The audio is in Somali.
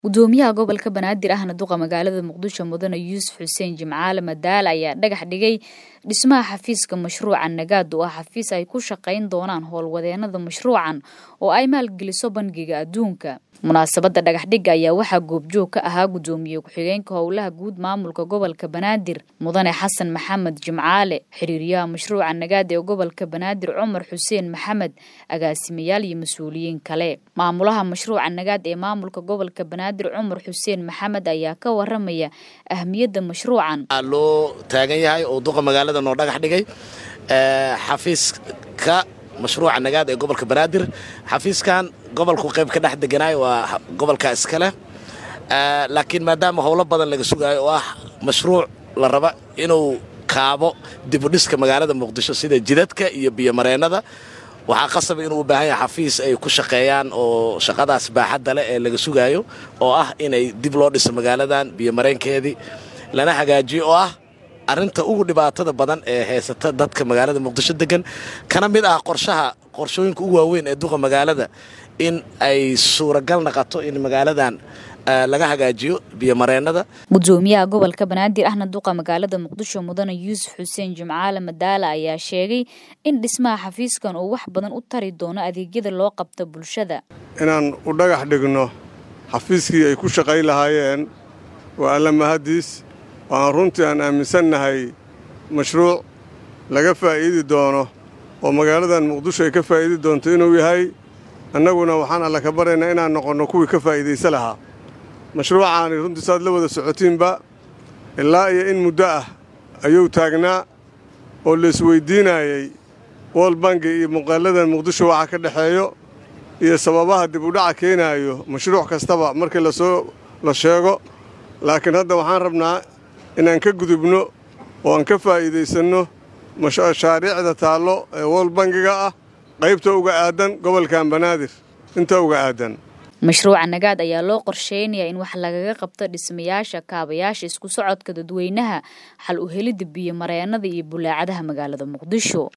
gudoomiyaha gobolka banaadir ahna duqa magaalada muqdisho mudane yuusuf xuseen jimcaale madaale ayaa dhagax dhigay dhismaha xafiiska mashruuca nagaad oo ah xafiis ay ku shaqayn doonaan howlwadeenada mashruucan oo ay maalgeliso bangiga adduunka munaasabadda dhagaxdhigga ayaa waxaa goobjoog ka ahaa gudoomiye ku-xigeenka howlaha guud maamulka gobolka banaadir mudane xasan maxamed jimcaale xiriiryaha mashruuca nagaad ee gobolka banaadir cumar xuseen maxamed agaasimayaal iyo mas-uuliyiin kale maamulaha mashruuca nagaad ee maamulka gobolka banaadir cumar xuseen maxamed ayaa ka waramaya ahmiyadda mashruucan loo taagan yahay oo duqa magaalada noo dhagax dhigay xafiiska mashruuca nagaad ee gobolka banaadir xafiiskan gobolku qayb ka dhex deganaay waa gobolka iskale laakiin maadaama howlo badan laga sugaayo oo ah mashruuc la raba inuu kaabo dibudhiska magaalada muqdisho sida jidadka iyo biyomareennada waxaa qasaba inuu u baahan yahay xafiis ay ku shaqeeyaan oo shaqadaas baaxadda leh ee laga sugaayo oo ah inay dib loo dhiso magaaladan biyomareenkeedii lana hagaajiyo oo ah arrinta ugu dhibaatada badan ee haysata dadka magaalada muqdisho degan kana mid ah qorshaha qorshooyinka ugu waaweyn ee duqa magaalada in ay suuragal naqato in magaaladan laga hagaajiyo biyomareennada gudoomiyaha gobolka banaadir ahna duqa magaalada muqdisho mudane yuusuf xuseen jimcaale madaale ayaa sheegay in dhismaha xafiiskan uu wax badan u tari doono adeegyada loo qabto bulshada inaan u dhagax dhigno xafiiskii ay ku shaqayn lahaayeen waa alla mahadiis waxaan runtii aan aaminsannahay mashruuc laga faa'iidi doono oo magaaladan muqdisho ay ka faa'iidi doonto inuu yahay annaguna waxaan alla ka baryaynaa inaan noqonno kuwii ka faa'iidaysa lahaa mashruucaani runtii saad la wada socotiinba ilaa iyo in muddo ah ayuu taagnaa oo laisweyddiinaayey wool bangi iyo muuqaaladan muqdisho waxa ka dhexeeyo iyo sababaha dib u dhaca keenaayo mashruuc kastaba markii lasoo la sheego laakiin hadda waxaan rabnaa inaan ka gudubno oo aan ka faa'iidaysanno mashaariicda taallo ee wool bangiga ah qaybta uga aadan gobolkan banaadir inta uga aadan mashruuca nagaad ayaa loo qorsheynayaa in wax lagaga qabto dhismayaasha kaabayaasha isku socodka dadweynaha xal u helidda biyo mareennada iyo bulaacadaha magaalada muqdisho